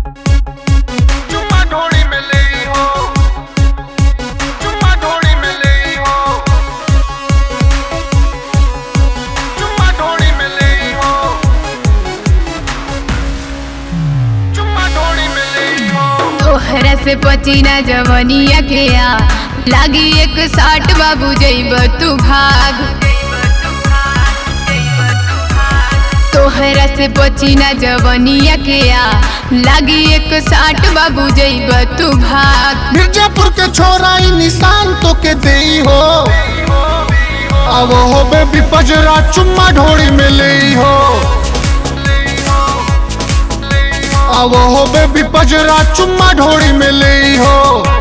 चुम्मा ढोड़ी में ले हो चुम्मा ढोड़ी में ले हो चुम्मा ढोड़ी में ले हो चुम्मा ढोड़ी में ले हो तोहरा से पचीना जवनिया के आ लागी एक साठ बाबू जैब तू भाग तोहरा से पचीना जवनिया के आ लागी एक साठ बाबू जैब तू भाग मिर्जापुर के छोरा ई निशान तो के देई हो अब हो बेबी पजरा चुम्मा ढोड़ी में ले हो अब हो बेबी पजरा चुम्मा ढोड़ी में ले हो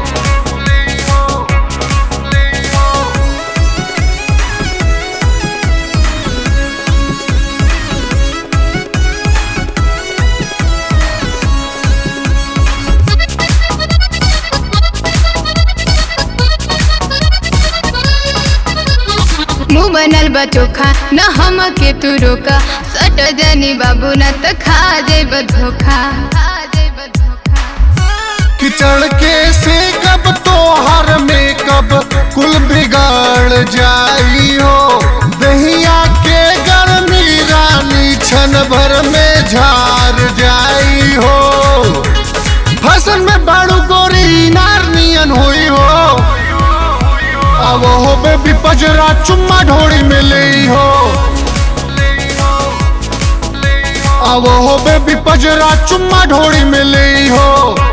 मुँह बनल बा चोखा न हम के तू रोका सट जनी बाबू न त खा जेब धोखा खा जेब धोखा किचड़ के से कब तो हर में कब कुल बिगाड़ जाई हो दहिया के गर्मी रानी छन भर में झार जाई हो फसल में बाड़ू गोरी नार नियन हुई हो अब हो बेबी पजरा चुम्मा ढोड़ी में ले हो अब हो बेबी पजरा चुम्मा ढोड़ी में ले हो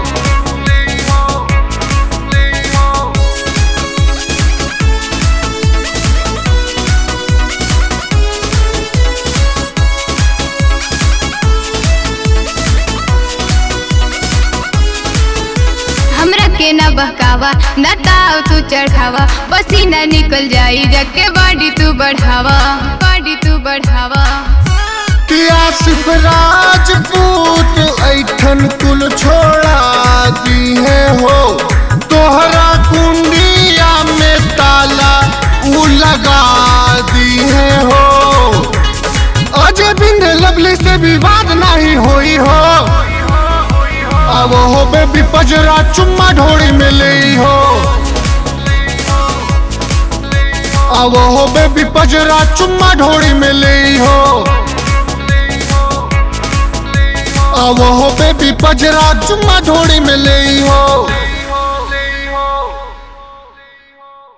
हमरा के न बहकावा न ताव तू चढ़ावा पसीना निकल जाई जके बॉडी तू बढ़ावा बॉडी तू बढ़ावा किया सिर्फ राजपूत ऐठन कुल छोड़ा दी है हो तोहरा कुंडिया में ताला ऊ लगा दी है हो अजय बिंद लवली से विवाद नहीं हुई हो अब हो बेबी पजरा चुम्मा ढोड़ी में ले हो अब हो बेबी पजरा चुम्मा ढोड़ी में ले हो अब हो बेबी पजरा चुम्मा ढोड़ी में ले हो